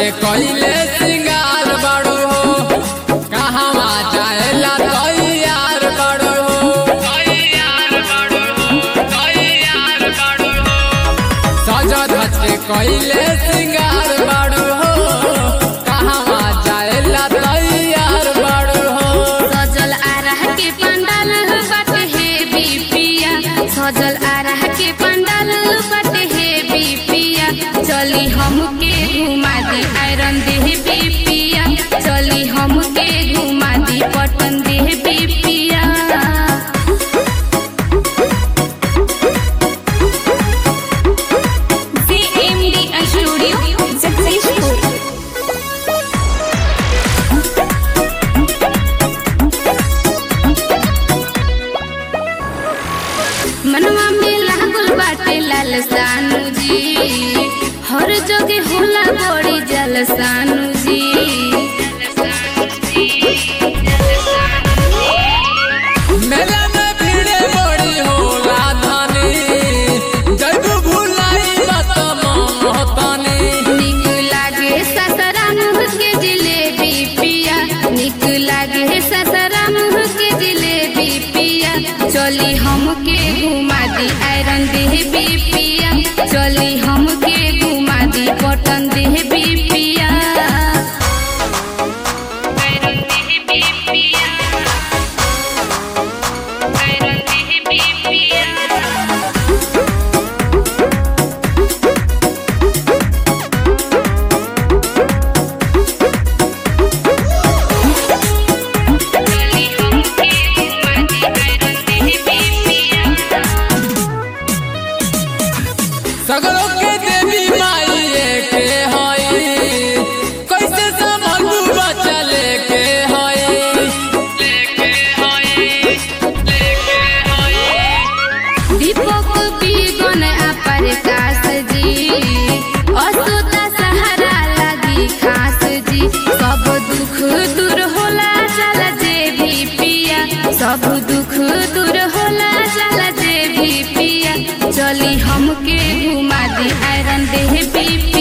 के कइले सिंगार बड़ो हो कहवा जाएला तैयार बड़ो हो सज धज के कइले सिंगार बड़ो हो कहवा जाएला तैयार बड़ो हो सजल आरह के पंडाल बट हे बिपिया सजल आरह के पंडाल बट हे बिपिया चली हमके घुमा दी आयरन देह बिपिया चली हमके घुमा दी पटन देह बिपिया CMD Studio successful मनवा में लागल बाटे लाल सानू जी हर जगह होला बड़ी जल सानू जी मेला में भीड़े बड़ी होला धानी जब भुलाई मत मोहतानी निक लागे ससराम के जिलेबी पिया निक लागे ससराम के जिलेबी पिया चली हमके घुमा दी आयरन देह पिया चली हमके घुमा दी पटन देह पिया आयरन देह पिया आयरन देह पिया चली हमके घुमा दी आयरन देह पिया सगरों के देवी माई के हई कैसे संभलू बच्चा लेके हई दीपक बीगन अपर कास जी असुता सहारा लगी खास जी सब दुख दूर होला चल जे भी पिया सब दुख दूर होला चल जे भी पिया चली हमके घुमा दी आयरन देह भी